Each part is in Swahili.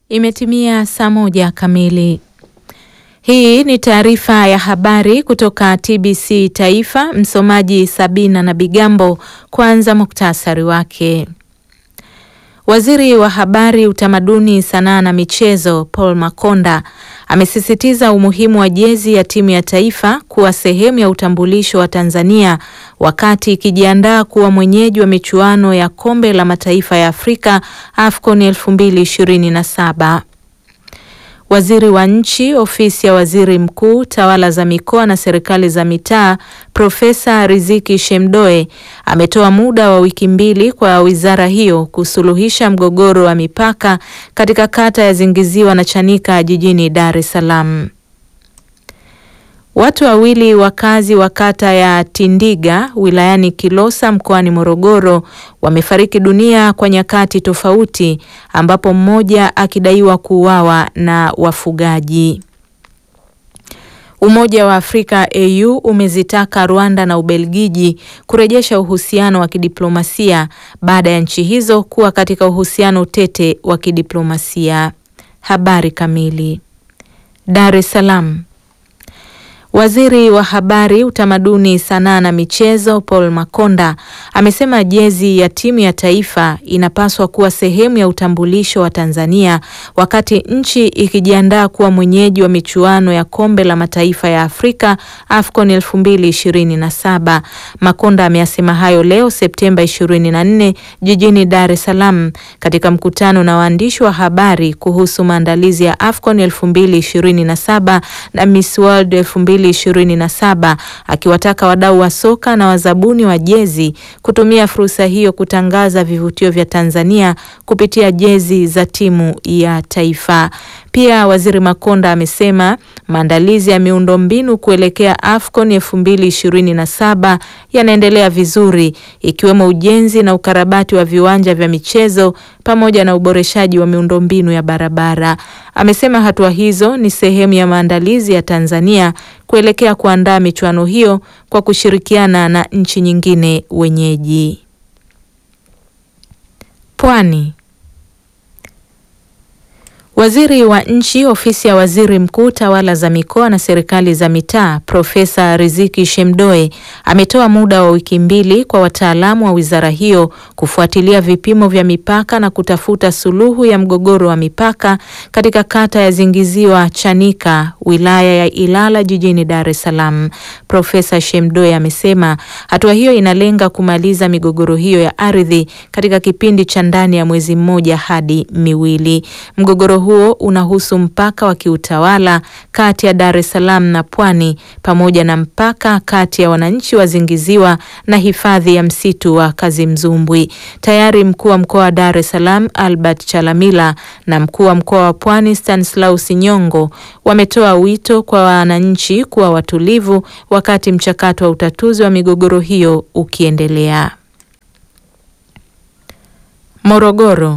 Imetimia saa moja kamili. Hii ni taarifa ya habari kutoka TBC Taifa. Msomaji Sabina na Bigambo. Kwanza muktasari wake. Waziri wa Habari, Utamaduni, Sanaa na Michezo Paul Makonda amesisitiza umuhimu wa jezi ya timu ya taifa kuwa sehemu ya utambulisho wa Tanzania wakati ikijiandaa kuwa mwenyeji wa michuano ya Kombe la Mataifa ya Afrika AFCON 2027. Waziri wa Nchi, Ofisi ya Waziri Mkuu, Tawala za Mikoa na Serikali za Mitaa, Profesa Riziki Shemdoe ametoa muda wa wiki mbili kwa wizara hiyo kusuluhisha mgogoro wa mipaka katika kata ya Zingiziwa na Chanika jijini Dar es Salaam. Watu wawili wakazi wa kata ya Tindiga wilayani Kilosa mkoani Morogoro wamefariki dunia kwa nyakati tofauti ambapo mmoja akidaiwa kuuawa na wafugaji. Umoja wa Afrika AU umezitaka Rwanda na Ubelgiji kurejesha uhusiano wa kidiplomasia baada ya nchi hizo kuwa katika uhusiano tete wa kidiplomasia. Habari kamili. Dar es Salaam. Waziri wa Habari, Utamaduni, Sanaa na Michezo Paul Makonda amesema jezi ya timu ya taifa inapaswa kuwa sehemu ya utambulisho wa Tanzania wakati nchi ikijiandaa kuwa mwenyeji wa michuano ya Kombe la Mataifa ya Afrika AFCON 2027. Makonda ameyasema hayo leo Septemba 24 jijini Dar es Salaam katika mkutano na waandishi wa habari kuhusu maandalizi ya AFCON 2027 na Miss World 2027 akiwataka wadau wa soka na wazabuni wa jezi kutumia fursa hiyo kutangaza vivutio vya Tanzania kupitia jezi za timu ya taifa. Pia Waziri Makonda amesema maandalizi ya miundombinu kuelekea AFCON 2027 yanaendelea vizuri ikiwemo ujenzi na ukarabati wa viwanja vya michezo pamoja na uboreshaji wa miundombinu ya barabara. Amesema hatua hizo ni sehemu ya maandalizi ya Tanzania kuelekea kuandaa michuano hiyo kwa kushirikiana na nchi nyingine wenyeji. Pwani. Waziri wa Nchi, Ofisi ya Waziri Mkuu, Tawala za Mikoa na Serikali za Mitaa, Profesa Riziki Shemdoe ametoa muda wa wiki mbili kwa wataalamu wa wizara hiyo kufuatilia vipimo vya mipaka na kutafuta suluhu ya mgogoro wa mipaka katika kata ya Zingiziwa Chanika, wilaya ya Ilala jijini Dar es Salaam. Profesa Shemdoe amesema hatua hiyo inalenga kumaliza migogoro hiyo ya ardhi katika kipindi cha ndani ya mwezi mmoja hadi miwili. Mgogoro huo unahusu mpaka wa kiutawala kati ya Dar es Salaam na Pwani pamoja na mpaka kati ya wananchi wa Zingiziwa na hifadhi ya msitu wa Kazimzumbwi. Tayari mkuu wa mkoa wa Dar es Salaam Albert Chalamila na mkuu wa mkoa wa Pwani Stanislaus Nyongo wametoa wito kwa wananchi kuwa watulivu wakati mchakato wa utatuzi wa migogoro hiyo ukiendelea. Morogoro.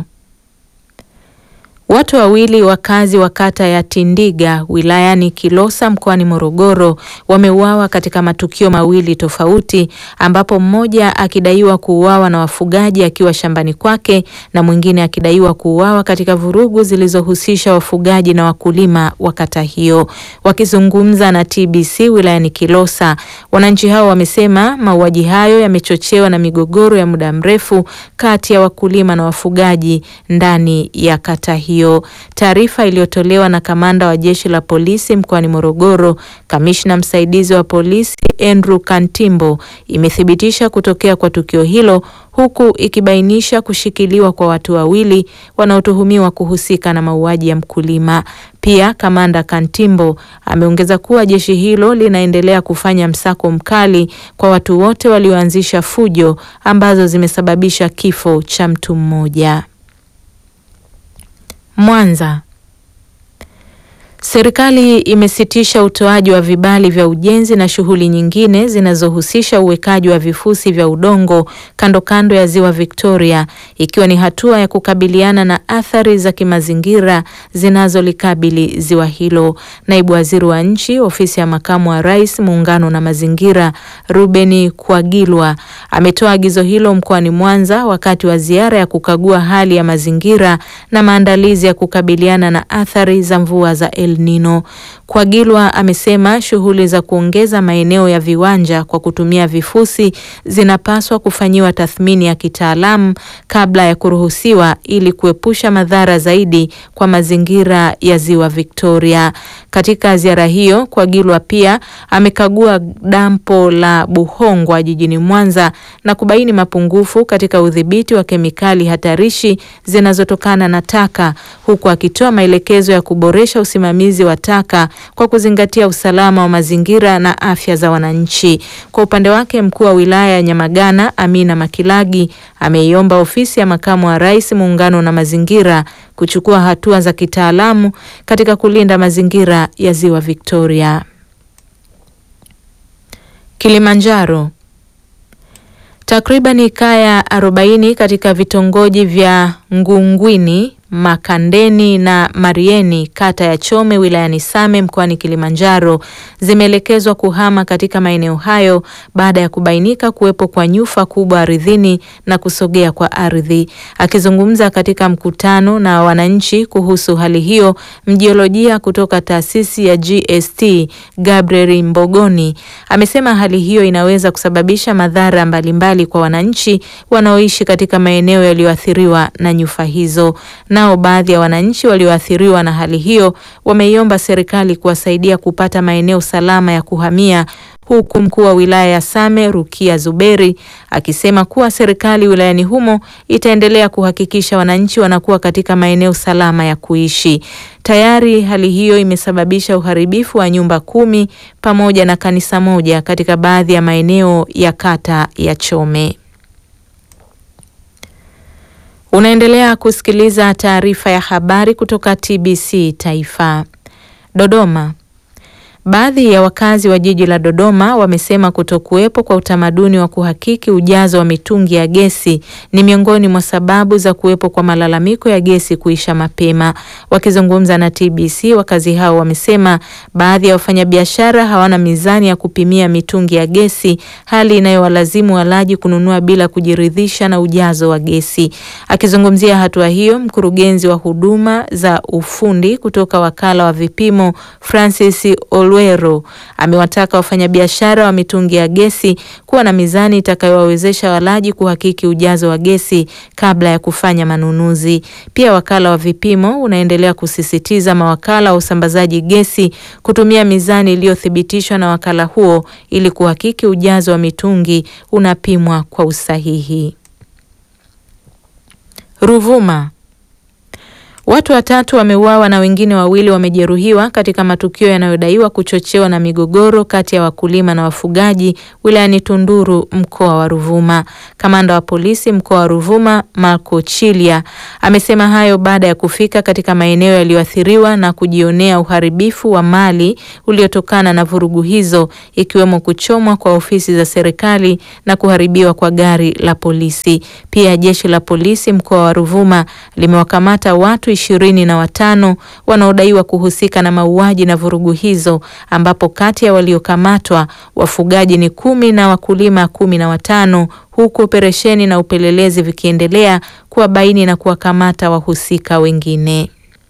Watu wawili wakazi wa kata ya Tindiga wilayani Kilosa mkoani Morogoro wameuawa katika matukio mawili tofauti ambapo mmoja akidaiwa kuuawa na wafugaji akiwa shambani kwake na mwingine akidaiwa kuuawa katika vurugu zilizohusisha wafugaji na wakulima wa kata hiyo. Wakizungumza na TBC wilayani Kilosa, wananchi hao wamesema mauaji hayo yamechochewa na migogoro ya muda mrefu kati ya wakulima na wafugaji ndani ya kata hiyo. Taarifa iliyotolewa na kamanda wa jeshi la polisi mkoani Morogoro, kamishna msaidizi wa polisi Andrew Kantimbo imethibitisha kutokea kwa tukio hilo huku ikibainisha kushikiliwa kwa watu wawili wanaotuhumiwa kuhusika na mauaji ya mkulima. Pia kamanda Kantimbo ameongeza kuwa jeshi hilo linaendelea kufanya msako mkali kwa watu wote walioanzisha fujo ambazo zimesababisha kifo cha mtu mmoja. Mwanza. Serikali imesitisha utoaji wa vibali vya ujenzi na shughuli nyingine zinazohusisha uwekaji wa vifusi vya udongo kando kando ya Ziwa Victoria ikiwa ni hatua ya kukabiliana na athari za kimazingira zinazolikabili ziwa hilo. Naibu Waziri wa Nchi, Ofisi ya Makamu wa Rais, Muungano na Mazingira, Ruben Kwagilwa ametoa agizo hilo mkoani Mwanza wakati wa ziara ya kukagua hali ya mazingira na maandalizi ya kukabiliana na athari za mvua za El Nino. Kwagilwa amesema shughuli za kuongeza maeneo ya viwanja kwa kutumia vifusi zinapaswa kufanyiwa tathmini ya kitaalamu kabla ya kuruhusiwa ili kuepusha madhara zaidi kwa mazingira ya Ziwa Victoria. Katika ziara hiyo, Kwagilwa pia amekagua dampo la Buhongwa jijini Mwanza na kubaini mapungufu katika udhibiti wa kemikali hatarishi zinazotokana na taka huku akitoa maelekezo ya kuboresha usimamizi wa taka kwa kuzingatia usalama wa mazingira na afya za wananchi. Kwa upande wake, mkuu wa wilaya ya Nyamagana Amina Makilagi ameiomba ofisi ya makamu wa rais, muungano na mazingira kuchukua hatua za kitaalamu katika kulinda mazingira ya Ziwa Victoria. Kilimanjaro. Takribani kaya 40 katika vitongoji vya Ngungwini, Makandeni na Marieni kata ya Chome wilayani Same mkoani Kilimanjaro zimeelekezwa kuhama katika maeneo hayo baada ya kubainika kuwepo kwa nyufa kubwa ardhini na kusogea kwa ardhi. Akizungumza katika mkutano na wananchi kuhusu hali hiyo, mjiolojia kutoka taasisi ya GST Gabriel Mbogoni amesema hali hiyo inaweza kusababisha madhara mbalimbali kwa wananchi wanaoishi katika maeneo yaliyoathiriwa na nyufa hizo. Nao baadhi ya wananchi walioathiriwa na hali hiyo wameiomba serikali kuwasaidia kupata maeneo salama ya kuhamia, huku mkuu wa wilaya ya Same Rukia Zuberi akisema kuwa serikali wilayani humo itaendelea kuhakikisha wananchi wanakuwa katika maeneo salama ya kuishi. Tayari hali hiyo imesababisha uharibifu wa nyumba kumi pamoja na kanisa moja katika baadhi ya maeneo ya kata ya Chome. Unaendelea kusikiliza taarifa ya habari kutoka TBC Taifa. Dodoma. Baadhi ya wakazi wa jiji la Dodoma wamesema kutokuwepo kwa utamaduni wa kuhakiki ujazo wa mitungi ya gesi ni miongoni mwa sababu za kuwepo kwa malalamiko ya gesi kuisha mapema. Wakizungumza na TBC, wakazi hao wamesema baadhi ya wafanyabiashara hawana mizani ya kupimia mitungi ya gesi, hali inayowalazimu walaji kununua bila kujiridhisha na ujazo wa gesi. Akizungumzia hatua hiyo, mkurugenzi wa huduma za ufundi kutoka wakala wa vipimo Francis Olwero amewataka wafanyabiashara wa mitungi ya gesi kuwa na mizani itakayowawezesha walaji kuhakiki ujazo wa gesi kabla ya kufanya manunuzi. Pia wakala wa vipimo unaendelea kusisitiza mawakala wa usambazaji gesi kutumia mizani iliyothibitishwa na wakala huo ili kuhakiki ujazo wa mitungi unapimwa kwa usahihi. Ruvuma. Watu watatu wameuawa na wengine wawili wamejeruhiwa katika matukio yanayodaiwa kuchochewa na migogoro kati ya wakulima na wafugaji wilayani Tunduru mkoa wa Ruvuma. Kamanda wa polisi mkoa wa Ruvuma Marco Chilia amesema hayo baada ya kufika katika maeneo yaliyoathiriwa na kujionea uharibifu wa mali uliotokana na vurugu hizo ikiwemo kuchomwa kwa ofisi za serikali na kuharibiwa kwa gari la polisi. Pia jeshi la polisi mkoa wa Ruvuma limewakamata watu ishirini na watano wanaodaiwa kuhusika na mauaji na vurugu hizo ambapo kati ya waliokamatwa wafugaji ni kumi na wakulima kumi na watano huku operesheni na upelelezi vikiendelea kuwabaini na kuwakamata wahusika wengine.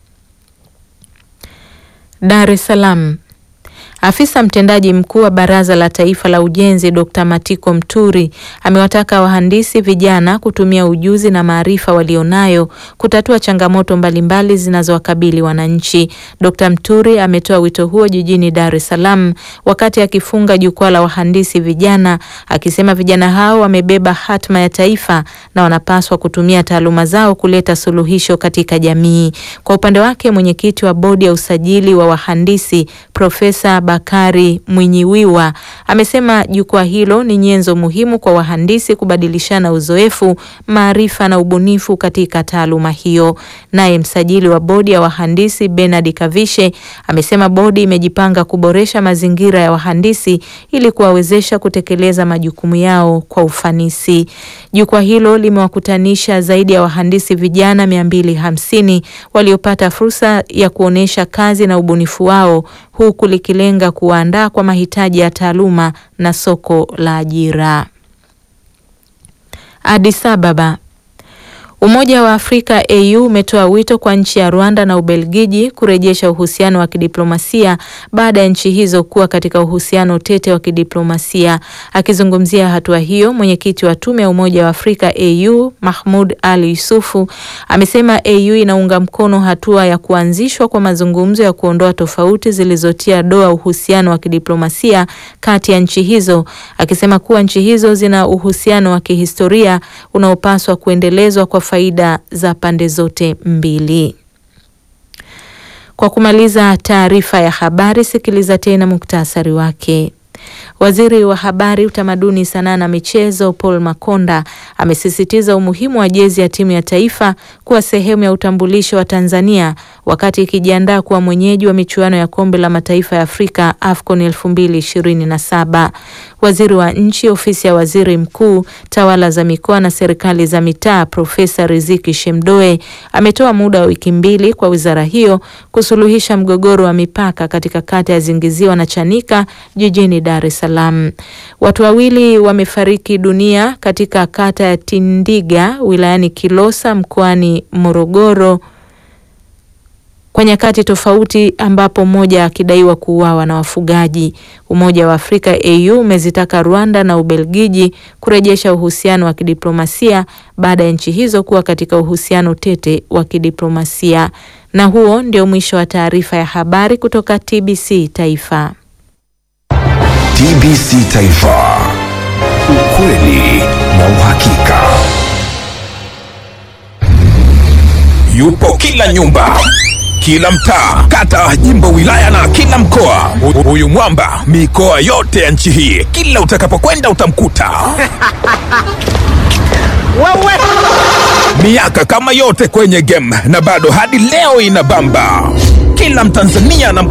Dar es Salaam. Afisa mtendaji mkuu wa Baraza la Taifa la Ujenzi Dr. Matiko Mturi amewataka wahandisi vijana kutumia ujuzi na maarifa walionayo kutatua changamoto mbalimbali zinazowakabili wananchi. Dr. Mturi ametoa wito huo jijini Dar es Salaam wakati akifunga jukwaa la wahandisi vijana, akisema vijana hao wamebeba hatma ya taifa na wanapaswa kutumia taaluma zao kuleta suluhisho katika jamii. Kwa upande wake, mwenyekiti wa bodi ya usajili wa wahandisi Profesa Bakari Mwinyiwiwa amesema jukwaa hilo ni nyenzo muhimu kwa wahandisi kubadilishana uzoefu, maarifa na ubunifu katika taaluma hiyo. Naye msajili wa bodi ya wahandisi Bernard Kavishe amesema bodi imejipanga kuboresha mazingira ya wahandisi ili kuwawezesha kutekeleza majukumu yao kwa ufanisi. Jukwaa hilo limewakutanisha zaidi ya wahandisi vijana mia mbili hamsini waliopata fursa ya kuonesha kazi na ubunifu wao huku likilenga kuwaandaa kwa mahitaji ya taaluma na soko la ajira. Addis Ababa. Umoja wa Afrika AU umetoa wito kwa nchi ya Rwanda na Ubelgiji kurejesha uhusiano wa kidiplomasia baada ya nchi hizo kuwa katika uhusiano tete wa kidiplomasia. Akizungumzia hatua hiyo, mwenyekiti wa tume ya Umoja wa Afrika AU Mahmud Ali Yusufu amesema AU inaunga mkono hatua ya kuanzishwa kwa mazungumzo ya kuondoa tofauti zilizotia doa uhusiano wa kidiplomasia kati ya nchi hizo, akisema kuwa nchi hizo zina uhusiano wa kihistoria unaopaswa kuendelezwa kwa faida za pande zote mbili. Kwa kumaliza taarifa ya habari, sikiliza tena muktasari wake. Waziri wa Habari, Utamaduni, Sanaa na Michezo Paul Makonda amesisitiza umuhimu wa jezi ya timu ya taifa kuwa sehemu ya utambulisho wa Tanzania wakati ikijiandaa kuwa mwenyeji wa michuano ya Kombe la Mataifa ya Afrika AFCON 2027. Waziri wa Nchi, Ofisi ya Waziri Mkuu, Tawala za Mikoa na Serikali za Mitaa, Profesa Riziki Shemdoe ametoa muda wa wiki mbili kwa wizara hiyo kusuluhisha mgogoro wa mipaka katika kata ya Zingiziwa na Chanika jijini Dar es Salaam. Watu wawili wamefariki dunia katika kata ya Tindiga wilayani Kilosa mkoani Morogoro kwa nyakati tofauti ambapo mmoja akidaiwa kuuawa na wafugaji. Umoja wa Afrika AU umezitaka Rwanda na Ubelgiji kurejesha uhusiano wa kidiplomasia baada ya nchi hizo kuwa katika uhusiano tete wa kidiplomasia. Na huo ndio mwisho wa taarifa ya habari kutoka TBC Taifa. TBC Taifa. Ukweli na uhakika. Yupo kila nyumba, kila mtaa, kata, jimbo, wilaya na kila mkoa. Hu- Huyu mwamba mikoa yote ya nchi hii, kila utakapokwenda utamkuta. Miaka kama yote kwenye game na bado hadi leo inabamba. Kila Mtanzania anam